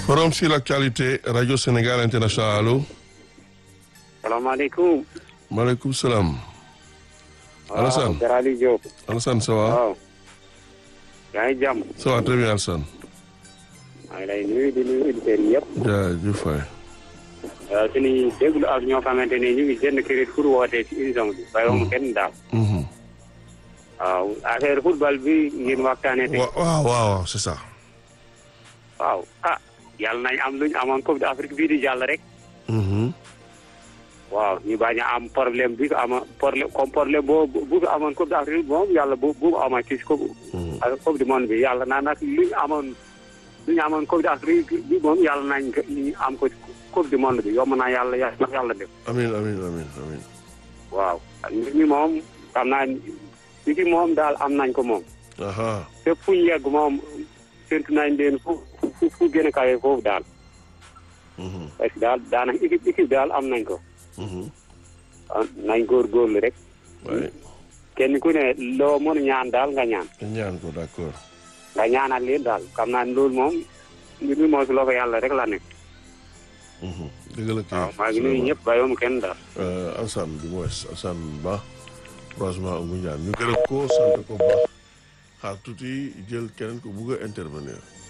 Forum sur l'actualité Radio Sénégal International allo. salaamaaleykum. maaleykum salaam. Alassane waaw Kër Aliou Diop. Alassane ça va. waaw. yaa ngi jàmm. ça va très bien Alassane. maa ngi lay nuyu di nuyu auditeurs yi yëpp. jaajëf waay. waaw suñuy déglu ak ñoo xamante ne ñu ngi jënd crédit pour wootee ci émission bi. bàyyiwuma kenn daal. Mhm. waaw affaire football bi ngeen waxtaanee tey. Wa- waaw waaw c'est ça. waaw ah yàlla nañ am luñ amoon Coupe d'Afrique bii di jàll rek. Mhm. waaw ñu bañ a am problème bi ko ama problème comme problème boo bu fi amoon Coupe d'Afrique moom yàlla bu bu ama ci coupe Mhm. ak Coupe du monde bi yàlla naa nag li ñu amoon li ñu amoon Coupe d'Afrique bi moom yàlla nañ ko ñu am ko ci Coupe du monde bi yomb naa yàlla yàlla yàlla def amiin amiin amiin amiin. waaw nit ñi moom xam naa li fi moom daal am nañ ko moom aha fépp fu ñu yegg moom séntu nañ leen fu fu fu gën a kawe foofu daal Mhm. parce que daal daanaka équipe équipe daal am nañ ko Mhm. ah, nañ góorgóorlu rek waay kenn ku ne loo mën a ñaan daal nga ñaan ñaan ko d'accord. nga ñaanal leen daal xam naa ne loolu moom mbir mi moo si loo ko yàlla rek la nekk Mhm. dëgg la kay. waaw maa ngi nuyu ñëpp bàyyiwuma kenn daal Euh, Alassane du moins Alassane Ba croisement Ngoundiane ñu gërëm ko sant ko bu baax xaar tuuti jël keneen ko bugg a intervenir.